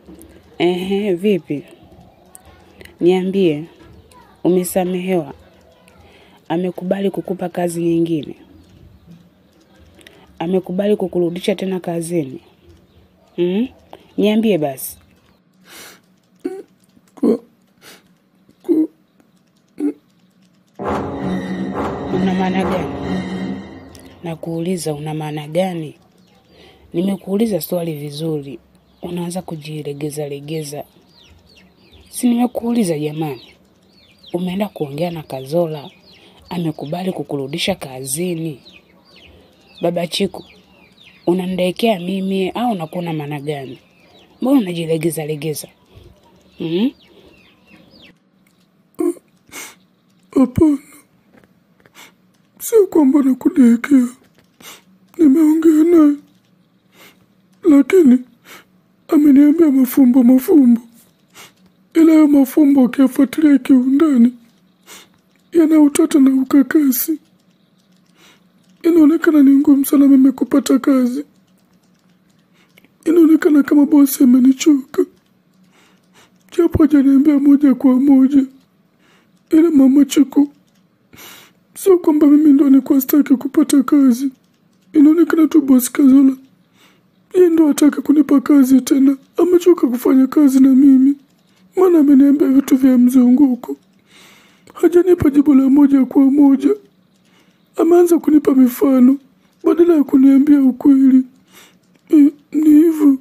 Ehe, vipi? Niambie, umesamehewa? Amekubali kukupa kazi nyingine? Amekubali kukurudisha tena kazini? Mm? Niambie basi. Kwa, kwa, Una maana gani? Nakuuliza una maana gani? Nimekuuliza swali vizuri, unaanza kujilegeza legeza. Si nimekuuliza jamani? Umeenda kuongea na Kazola, amekubali kukurudisha kazini. Baba Chiku, unanidaekea mimi au unakuwa na maana gani? Mbona unajilegeza legeza? Mm? hapana. Sio kwamba nakudekea, nimeongea naye, lakini ameniambia mafumbo mafumbo, ila hayo mafumbo ukiyafuatilia kiundani yana utata na ukakasi. Inaonekana ni ngumu sana mimi kupata kazi. Inaonekana kama bosi amenichoka, japo hajaniambia moja kwa moja. Ila mama Chiku, sio kwamba mimi ndo nilikuwa sitaki kupata kazi. Inaonekana tu bosi Kazola yeye ndo hataki kunipa kazi tena, amechoka kufanya kazi na mimi, maana ameniambia vitu vya mzunguko, hajanipa jibu la moja kwa moja. Ameanza kunipa mifano badala ya kuniambia ukweli. E, ni hivyo.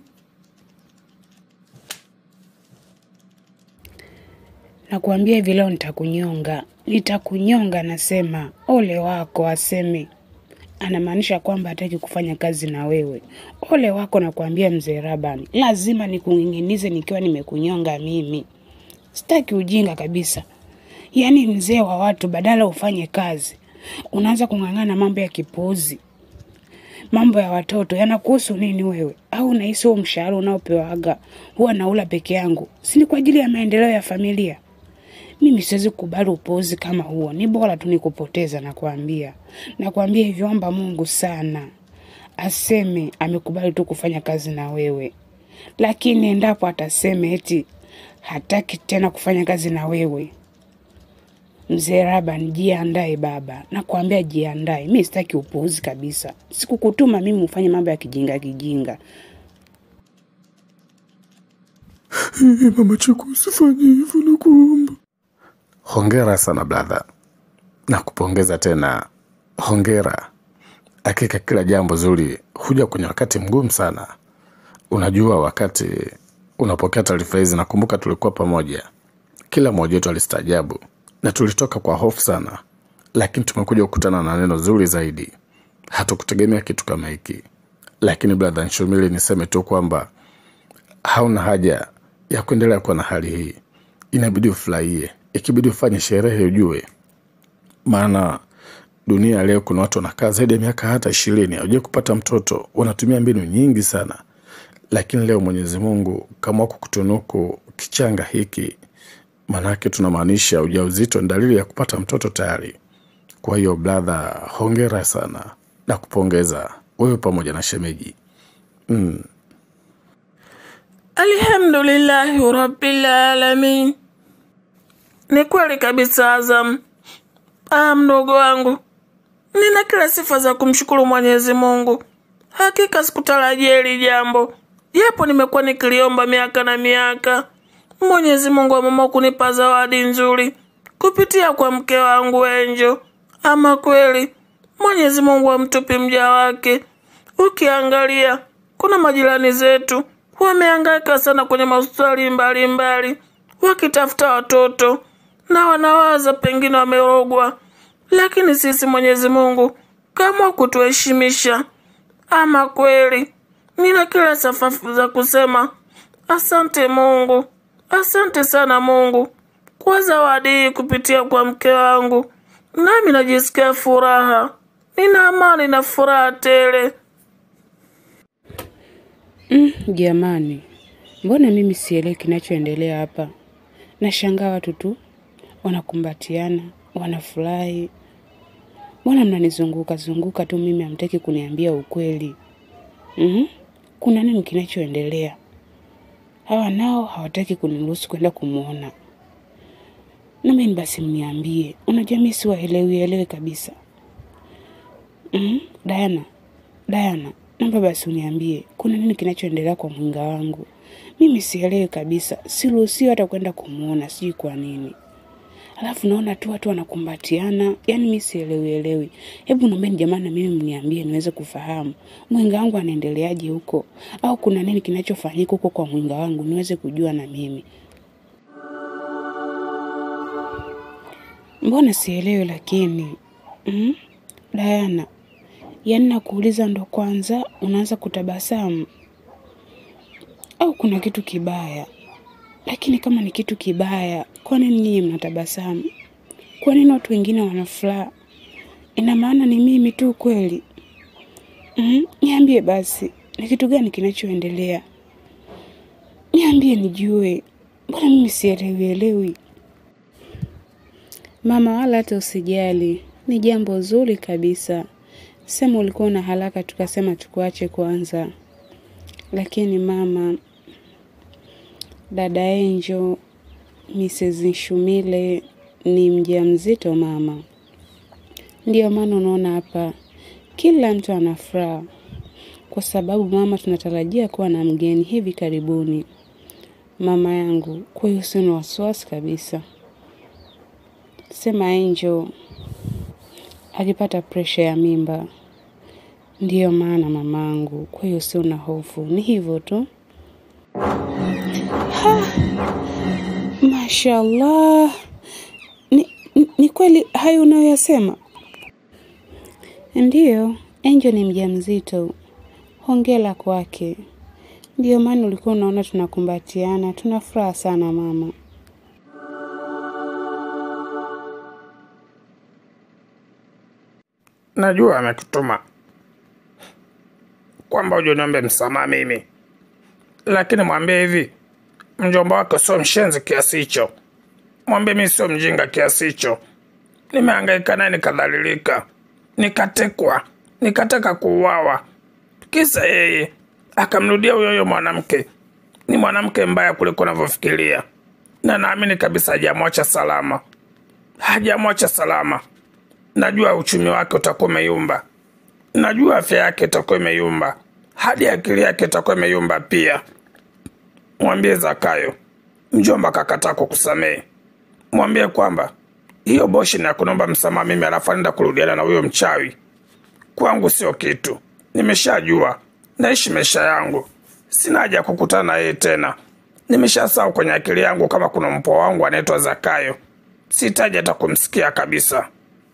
Nakuambia hivi leo nitakunyonga, nitakunyonga. Nasema ole wako aseme, anamaanisha kwamba hataki kufanya kazi na wewe. Ole wako, nakuambia mzee Rabani, lazima nikung'ing'inize nikiwa nimekunyonga mimi. Sitaki ujinga kabisa. Yaani mzee wa watu, badala ufanye kazi unaanza kung'ang'ana mambo ya kipuuzi, mambo ya watoto yanakuhusu nini wewe? Au unahisi huo mshahara unaopewaga huwa naula peke yangu, si ni kwa ajili ya maendeleo ya familia? Mimi siwezi kukubali upuuzi kama huo, ni bora tu nikupoteza. Nakwambia, nakwambia hivyo, omba Mungu sana aseme amekubali tu kufanya kazi na wewe, lakini endapo ataseme eti hataki tena kufanya kazi na wewe, mzee Raban, jiandae baba, nakwambia jiandae. Mi sitaki upuuzi kabisa, sikukutuma mimi ufanye mambo ya kijinga kijinga. Hey, mama Chiku, usifanye hivyo na kuomba. Hongera sana brother, na kupongeza tena. Hongera, hakika kila jambo zuri huja kwenye wakati mgumu sana. Unajua, wakati unapokea taarifa hizi, nakumbuka tulikuwa pamoja, kila mmoja wetu alistaajabu na tulitoka kwa hofu sana, lakini tumekuja kukutana na neno zuri zaidi. Hatukutegemea kitu kama hiki, lakini brother Nshumili, niseme tu kwamba hauna haja ya kuendelea kuwa na hali hii. Inabidi ufurahie, ikibidi ufanye sherehe, ujue maana dunia leo kuna watu wanakaa zaidi ya miaka hata ishirini hawajai kupata mtoto, wanatumia mbinu nyingi sana, lakini leo Mwenyezi Mungu kama kukutunuku kichanga hiki, maanake tunamaanisha ujauzito ni dalili ya kupata mtoto tayari. Kwa hiyo brother, hongera sana na kupongeza wewe pamoja na shemeji. Mm. Alhamdulillahi rabbil alamin. Ni kweli kabisa Azam. Ah, mdogo wangu, nina kila sifa za kumshukuru Mwenyezi Mungu. Hakika sikutarajia hili jambo, japo nimekuwa nikiliomba miaka na miaka. Mwenyezi Mungu ameamua kunipa zawadi nzuri kupitia kwa mke wangu Enjo. Ama kweli Mwenyezi Mungu amtupi mja wake. Ukiangalia kuna majirani zetu wamehangaika sana kwenye mahospitali mbalimbali wakitafuta watoto na wanawaza pengine wamerogwa, lakini sisi Mwenyezi Mungu kama kutuheshimisha. Ama kweli nina kila safafu za kusema asante Mungu, asante sana Mungu kwa zawadi hii kupitia kwa mke wangu, nami najisikia furaha, nina amani na furaha tele. Mm, jamani, mbona mimi sielewi kinachoendelea hapa? Nashangaa watu tu wanakumbatiana, wanafurahi. Mbona mnanizunguka zunguka tu, mimi hamtaki kuniambia ukweli? mm Kuna nini kinachoendelea? hawa nao hawataki kuniruhusu kwenda kumwona. Nami basi mniambie, unajua mimi siwaelewi elewi kabisa. Mm, Diana, Diana, naomba basi uniambie kuna nini kinachoendelea kwa mwinga wangu. Mimi sielewi kabisa, siruhusiwi hata kwenda kumwona, sijui kwa nini. Alafu naona tu watu wanakumbatiana, yani mimi sielewi elewi. Hebu naombeni jamani, na mimi mniambie niweze kufahamu mwinga wangu anaendeleaje huko, au kuna nini kinachofanyika huko kwa mwinga wangu niweze kujua na mimi. Mbona sielewi lakini mm? Diana, yaani nakuuliza ndo kwanza unaanza kutabasamu au kuna kitu kibaya? Lakini kama ni kitu kibaya, kwa nini nyinyi mnatabasamu? Kwa nini watu wengine wana furaha? Ina maana ni mimi tu kweli? Mm, niambie basi, ni kitu gani kinachoendelea? Niambie nijue, mbona mimi sielewi elewi. Mama, wala hata usijali, ni jambo zuri kabisa. Sema ulikuwa una haraka, tukasema tukuache kwanza. Lakini mama, dada Angel, Mrs. Shumile ni mjamzito mama. Ndiyo maana unaona hapa kila mtu ana furaha, kwa sababu mama, tunatarajia kuwa na mgeni hivi karibuni, mama yangu. Kwa hiyo sina wasiwasi kabisa. Sema Angel alipata presha ya mimba, ndiyo maana mamangu. Kwa hiyo sio na hofu, ni hivyo tu. Ha, mashallah, ni, ni, ni kweli hayo unayoyasema? Ndiyo, Angel ni mjamzito. Hongera kwake. Ndiyo maana ulikuwa unaona tunakumbatiana, tuna furaha sana mama. Najua amekutuma kwamba uje niombe msamaha mimi, lakini mwambie hivi, mjomba wake sio mshenzi kiasi hicho. Mwambie mimi sio mjinga kiasi hicho. Nimehangaika naye nikadhalilika, nikatekwa, nikataka kuuawa, kisa yeye akamrudia huyo huyo mwanamke. Ni mwanamke mbaya kuliko unavyofikiria, na naamini kabisa hajamwacha salama, hajamwacha salama. Najua uchumi wake utakuwa umeyumba, najua afya yake itakuwa imeyumba, hadi akili yake itakuwa imeyumba pia. Mwambie Zakayo, mjomba kakataa kukusamehe. Mwambie kwamba hiyo boshi ni ya kunomba msamaha mimi, alafu anaenda kurudiana na huyo mchawi. Kwangu sio kitu, nimeshajua, naishi maisha yangu, sina haja ya kukutana na yeye tena. Nimeshasahau kwenye akili yangu kama kuna mpoa wangu anaitwa Zakayo, sihitaji hata kumsikia kabisa.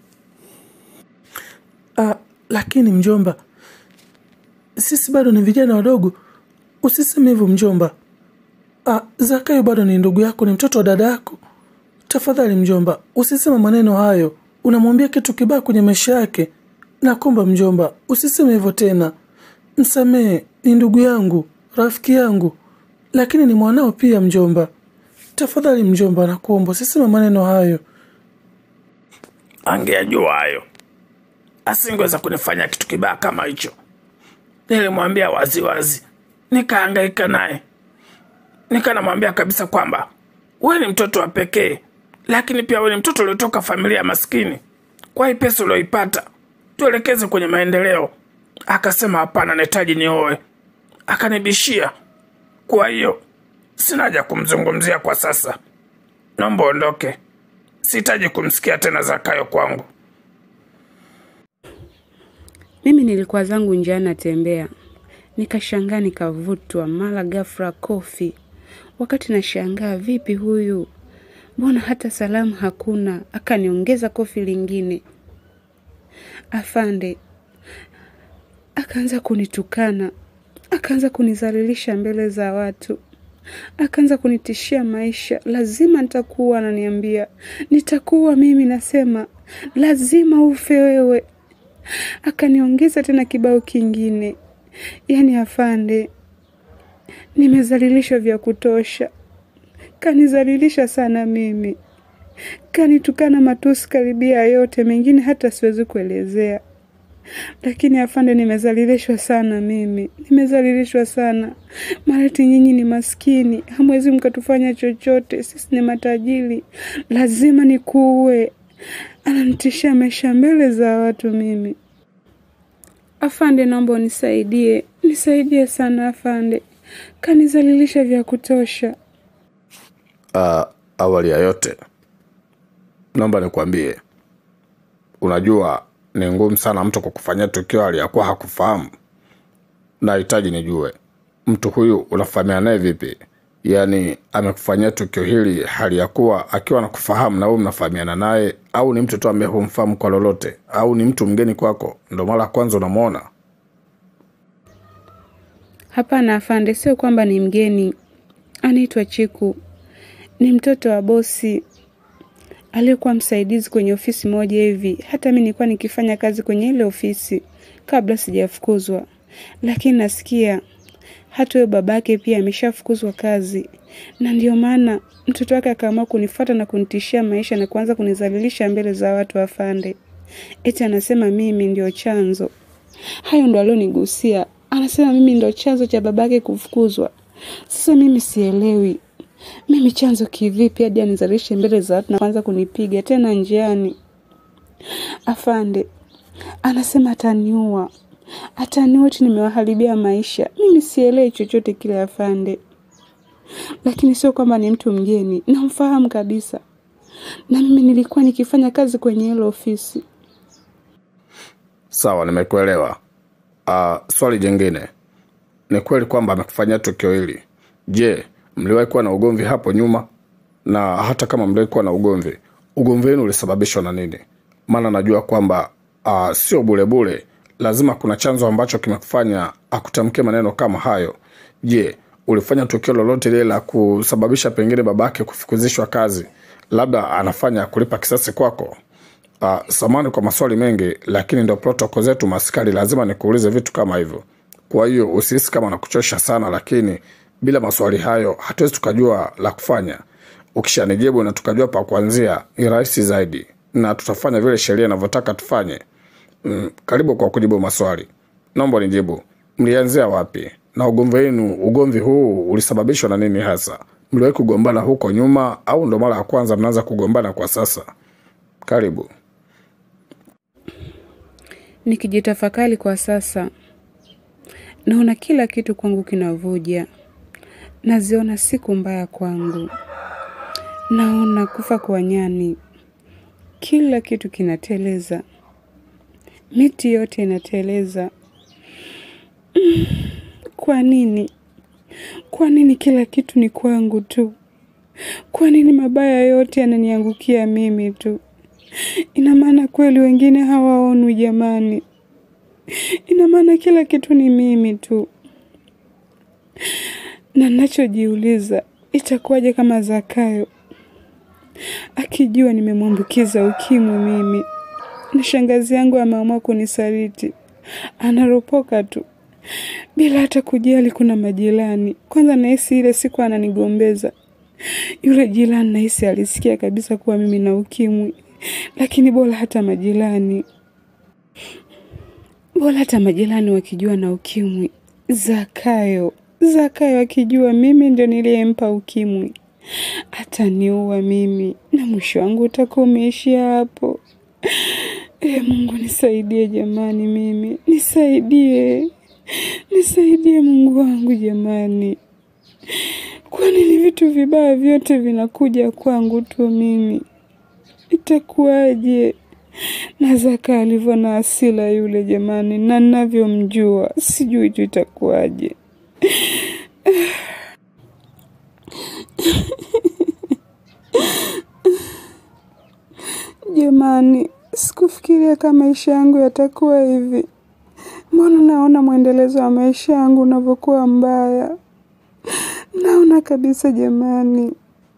Ah, lakini mjomba, sisi bado ni vijana wadogo. Usiseme hivyo mjomba. Ah, Zakayo bado ni ndugu yako, ni mtoto wa dada yako. Tafadhali mjomba, usiseme maneno hayo. Unamwambia kitu kibaya kwenye maisha yake. Nakomba mjomba, usiseme hivyo tena. Msamehe, ni ndugu yangu, rafiki yangu, lakini ni mwanao pia mjomba. Tafadhali mjomba, nakuomba usiseme maneno hayo. Angejua hayo asingeweza kunifanya kitu kibaya kama hicho. Nilimwambia waziwazi, nikahangaika naye, nikanamwambia kabisa kwamba wewe ni mtoto wa pekee, lakini pia wewe ni mtoto uliotoka familia ya maskini. Kwa hii pesa ulioipata tuelekeze kwenye maendeleo. Akasema hapana, nahitaji nioe. Akanibishia. Kwa hiyo sina haja kumzungumzia kwa sasa, naomba ondoke. Sihitaji kumsikia tena Zakayo kwangu. Mimi nilikuwa zangu njiani natembea, nikashangaa nikavutwa, mara ghafla kofi. Wakati nashangaa, vipi huyu, mbona hata salamu hakuna? Akaniongeza kofi lingine. Afande akaanza kunitukana, akaanza kunizalilisha mbele za watu, akaanza kunitishia maisha, lazima nitakuwa, ananiambia nitakuwa mimi, nasema lazima ufe wewe. Akaniongeza tena kibao kingine, yaani afande, nimezalilishwa vya kutosha, kanizalilisha sana mimi, kanitukana matusi karibia yote, mengine hata siwezi kuelezea. lakini afande, nimezalilishwa sana mimi, nimezalilishwa sana. Marati, nyinyi ni maskini, hamwezi mkatufanya chochote, sisi ni matajiri, lazima nikuue. Ananitishia maisha mbele za watu mimi. Afande, naomba unisaidie, nisaidie sana afande, kanizalilisha vya kutosha. Uh, awali ya yote naomba nikwambie, unajua ni ngumu sana mtu kukufanyia tukio aliyakuwa hakufahamu. Nahitaji nijue mtu huyu unafahamiana naye vipi? Yaani amekufanyia tukio hili hali ya kuwa akiwa anakufahamu na wewe mnafahamiana naye, au ni mtu tu ambaye humfahamu kwa lolote, au ni mtu mgeni kwako, ndo mara ya kwanza unamwona? Hapana afande, sio kwamba ni mgeni. Anaitwa Chiku, ni mtoto wa bosi aliyekuwa msaidizi kwenye ofisi moja hivi. Hata mi nilikuwa nikifanya kazi kwenye ile ofisi kabla sijafukuzwa, lakini nasikia hata huyo babake pia ameshafukuzwa kazi, na ndio maana mtoto wake akaamua kunifuata na kunitishia maisha na kuanza kunizalilisha mbele za watu afande. Eti anasema mimi ndio chanzo. Hayo ndo alionigusia, anasema mimi ndo chanzo cha babake kufukuzwa. Sasa mimi sielewi mimi chanzo kivipi hadi anizalishe mbele za watu na kuanza kunipiga tena njiani. Afande anasema ataniua, ataniua eti nimewaharibia maisha. Mimi sielewi chochote kile afande, lakini sio kwamba ni mtu mgeni, namfahamu kabisa, na mimi nilikuwa nikifanya kazi kwenye hilo ofisi. Sawa, nimekuelewa. Uh, swali jingine, ni kweli kwamba amekufanyia tukio hili? Je, mliwahi kuwa na ugomvi hapo nyuma? Na hata kama mliwahi kuwa na ugomvi, ugomvi wenu ulisababishwa na nini? Maana najua kwamba uh, sio bulebule, lazima kuna chanzo ambacho kimekufanya akutamkie maneno kama hayo. Je, ulifanya tukio lolote lile la kusababisha pengine babake kufukuzishwa kazi, labda anafanya kulipa kisasi kwako? Uh, samani kwa maswali mengi, lakini ndo protoko zetu maskari, lazima nikuulize vitu kama hivyo. Kwa hiyo usihisi kama nakuchosha sana, lakini bila maswali hayo hatuwezi tukajua la kufanya. Ukishanijibu na tukajua pa kuanzia, ni rahisi zaidi na tutafanya vile sheria inavyotaka tufanye. Mm, karibu kwa kujibu maswali. Naomba nijibu, mlianzia wapi na ugomvi wenu? Ugomvi huu ulisababishwa na nini hasa? Mliwahi kugombana huko nyuma au ndo mara ya kwanza mnaanza kugombana kwa sasa? Karibu. Nikijitafakari kwa sasa, naona kila kitu kwangu kinavuja, naziona siku mbaya kwangu, naona kufa kwa nyani, kila kitu kinateleza, miti yote inateleza. Mm, Kwa nini? Kwa nini kila kitu ni kwangu tu? Kwa nini mabaya yote yananiangukia mimi tu? Ina maana kweli wengine hawaonwi jamani? Ina maana kila kitu ni mimi tu? Na nachojiuliza, itakuwaje kama Zakayo akijua nimemwambukiza ukimwi mimi, na shangazi yangu ameamua kunisaliti, anaropoka tu bila hata kujali kuna majirani. Kwanza nahisi ile siku ananigombeza yule jirani, nahisi alisikia kabisa kuwa mimi na ukimwi, lakini bora hata majirani, bora hata majirani wakijua na ukimwi. Zakayo, Zakayo akijua mimi ndio niliyempa ukimwi, ataniua mimi na mwisho wangu utakuwa umeishia hapo. E Mungu nisaidie jamani, mimi nisaidie, nisaidie Mungu wangu jamani. Kwa nini vitu vibaya vyote vinakuja kwangu tu mimi? Itakuwaje? Na Zaka alivyo na asila yule jamani, na ninavyomjua sijui tu itakuwaje. Jamani, sikufikiria kama maisha yangu yatakuwa hivi. Mbona naona mwendelezo wa maisha yangu unavyokuwa mbaya? Naona kabisa jamani.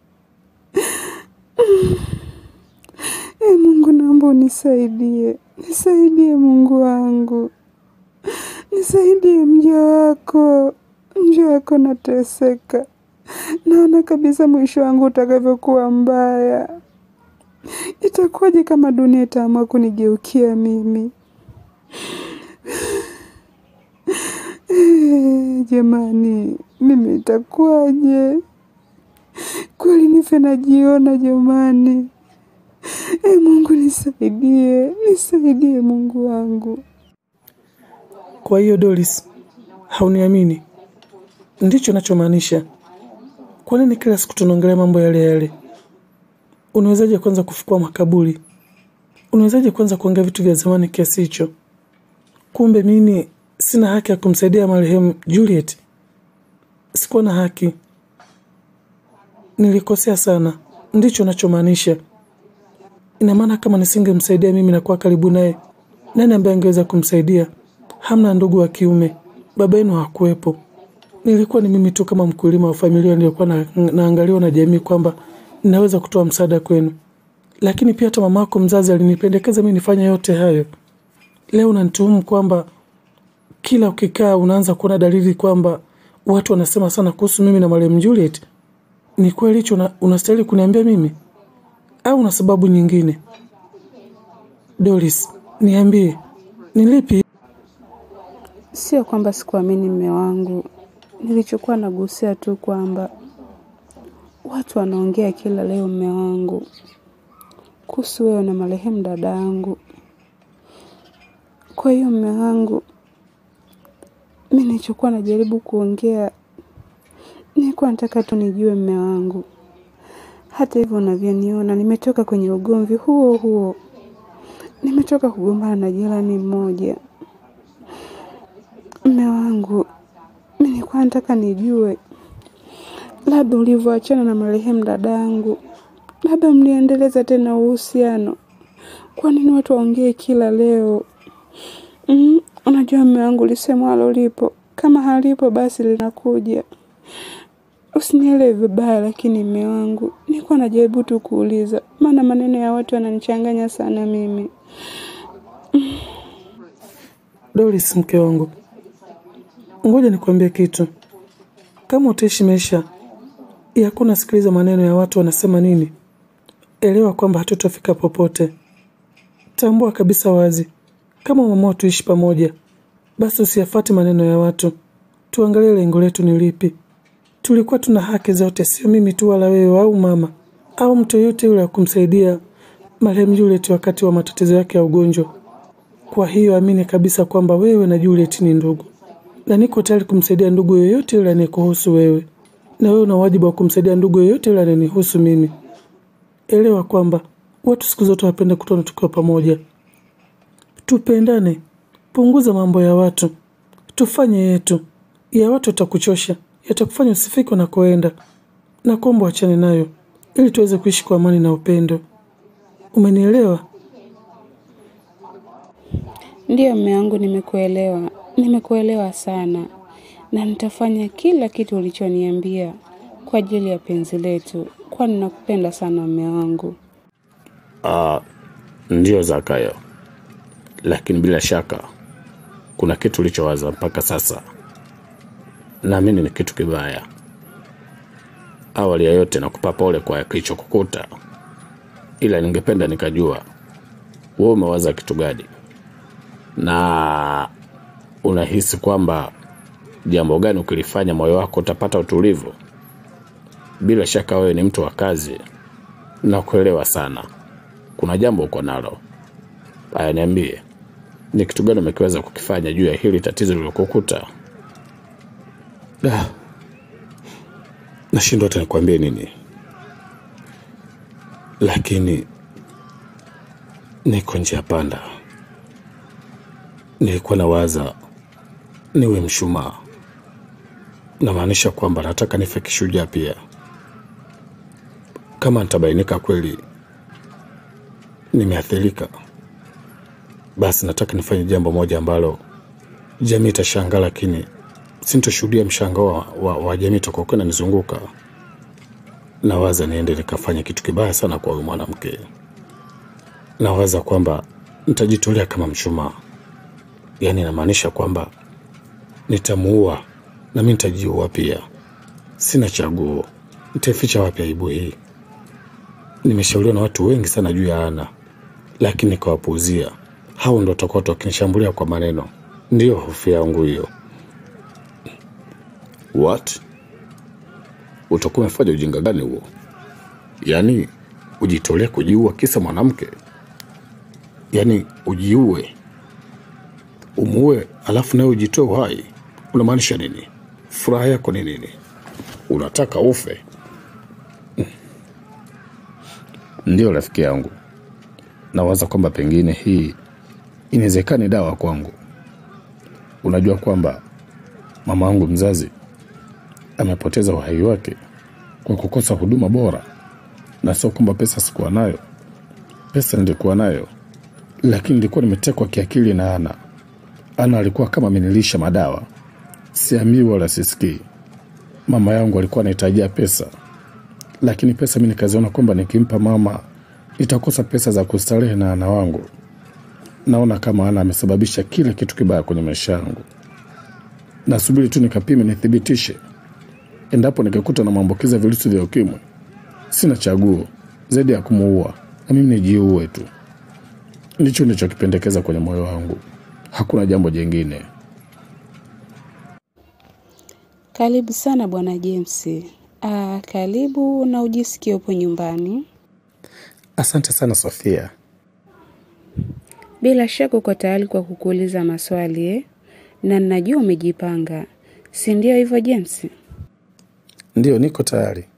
E Mungu, naomba unisaidie, nisaidie Mungu wangu, nisaidie mja wako, mja wako nateseka. Naona kabisa mwisho wangu utakavyokuwa mbaya. Itakuwaje kama dunia itaamua kunigeukia mimi? Jamani, mimi itakuwaje? Kweli nife najiona jamani. E Mungu nisaidie, nisaidie Mungu wangu. Kwa hiyo Doris, hauniamini? Ndicho nachomaanisha. Kwa nini kila siku tunaongelea mambo yale yale? Unawezaje kwanza kufukua makaburi? Unawezaje kwanza kuongea vitu vya zamani kiasi hicho? Kumbe mimi sina haki ya kumsaidia marehemu Juliet. Sikuwa na haki, nilikosea sana. Ndicho nachomaanisha. Ina maana kama nisingemsaidia mimi na kuwa karibu naye, nani ambaye angeweza kumsaidia? Hamna ndugu wa kiume, baba yenu hakuwepo. Nilikuwa ni mimi tu kama mkulima wa familia nilikuwa na, naangaliwa na jamii kwamba ninaweza kutoa msaada kwenu, lakini pia hata mamako mzazi alinipendekeza mimi nifanye yote hayo. Leo unanituhumu kwamba kila ukikaa unaanza kuona dalili kwamba watu wanasema sana kuhusu mimi na marehemu Juliet. Ni kweli hicho una- unastahili kuniambia mimi au una sababu nyingine? Doris, niambie ni lipi? Sio kwamba sikuamini mme wangu, nilichokuwa nagusia tu kwamba watu wanaongea kila leo mme wangu kuhusu wewe na marehemu dada yangu. Kwa hiyo mme wangu, mi nilichokuwa najaribu kuongea, nilikuwa nataka tu nijue mme wangu. Hata hivyo unavyoniona, nimetoka kwenye ugomvi huo huo, nimetoka kugombana na jirani mmoja. Mme wangu, mi nilikuwa nataka nijue labda ulivyoachana na marehemu dada yangu, labda mliendeleza tena uhusiano. Kwa nini watu waongee kila leo? Mm, unajua mme wangu, lisemwalo lipo, kama halipo basi linakuja. Usinielewe vibaya, lakini mme wangu, nilikuwa najaribu tu kuuliza, maana maneno ya watu yananichanganya sana mimi. Doris, mke wangu, ngoja nikwambie kitu. Kama utaishi maisha ya hakuna sikiliza maneno ya watu wanasema nini, elewa kwamba hatutafika popote. Tambua kabisa wazi, kama mama tuishi pamoja, basi usiyafuate maneno ya watu. Tuangalie lengo letu ni lipi. Tulikuwa tuna haki zote, sio mimi tu wala wewe au mama au mtu yoyote yule wa kumsaidia marehemu Juliet wakati wa matatizo yake ya ugonjwa. Kwa hiyo amini kabisa kwamba wewe na Juliet ni ndugu, na niko tayari kumsaidia ndugu yoyote yule anayekuhusu wewe, na wewe una wajibu wa kumsaidia ndugu yoyote yule anayenihusu mimi. Elewa kwamba watu siku zote wapende kutona tukiwa pamoja. Tupendane, punguza mambo ya watu, tufanye yetu. Ya watu yatakuchosha, yatakufanya usifike unakoenda, na kuomba wachane nayo ili tuweze kuishi kwa amani na upendo. Umenielewa? Ndiyo mme wangu, nimekuelewa, nimekuelewa sana, na nitafanya kila kitu ulichoniambia kwa ajili ya penzi letu, kwani nakupenda sana mme wangu. Uh, ndio Zakayo, lakini bila shaka kuna kitu ulichowaza mpaka sasa, naamini ni kitu kibaya. Awali ya yote, nakupa pole kwa kilichokukuta, ila ningependa nikajua wewe umewaza kitu gani na unahisi kwamba jambo gani ukilifanya moyo wako utapata utulivu. Bila shaka wewe ni mtu wa kazi na kuelewa sana kuna jambo uko nalo. Haya, niambie, ni kitu gani umekiweza kukifanya juu ya hili tatizo lilokukuta? Da, nashindwa hata nikwambie nini, lakini niko njia panda. Nilikuwa nawaza niwe mshumaa, namaanisha kwamba nataka nife kishujaa pia. Kama nitabainika kweli nimeathirika, basi nataka nifanye jambo moja ambalo jamii itashangaa, lakini sintoshuhudia mshangao wa, wa, wa jamii itakokuwa inanizunguka. Nawaza niende nikafanya kitu kibaya sana kwa huyu mwanamke. Nawaza kwamba nitajitolea kama mshumaa, yaani inamaanisha kwamba nitamuua na mi nitajiua pia. Sina chaguo, nitaificha wapi aibu hii? Nimeshauriwa na watu wengi sana juu ya Ana, lakini nikawapuuzia. hao ndo watakuwa wakinishambulia kwa maneno. Ndiyo hofu yangu hiyo. What? Utakuwa umefanya ujinga gani huo? Yaani ujitolee kujiua kisa mwanamke? Yaani ujiue, umuue, alafu nawe ujitoe uhai? Unamaanisha nini? Furaha yako ni nini? Unataka ufe? Ndiyo rafiki yangu, nawaza kwamba pengine hii inawezekani dawa kwangu. Unajua kwamba mama wangu mzazi amepoteza uhai wake kwa kukosa huduma bora, na sio kwamba pesa sikuwa nayo. Pesa nilikuwa nayo, lakini nilikuwa nimetekwa kiakili na Ana. Ana alikuwa kama amenilisha madawa, siambii wala sisikii. Mama yangu alikuwa anahitajia pesa, lakini pesa mi nikaziona kwamba nikimpa mama nitakosa pesa za kustarehe na Ana wangu. Naona kama Ana amesababisha kila kitu kibaya kwenye maisha yangu. Nasubiri tu nikapime, nithibitishe. Endapo nikikuta na maambukizi ya virusi vya ukimwi, sina chaguo zaidi ya kumuua na mimi nijiue tu. Ndicho nilichokipendekeza kwenye moyo wangu, hakuna jambo jingine. Karibu sana bwana James. Ah, karibu na ujisikie upo nyumbani. Asante sana Sofia. Bila shaka uko tayari kwa kukuuliza maswali eh? Na ninajua umejipanga, si ndio hivyo James? Ndiyo, niko tayari.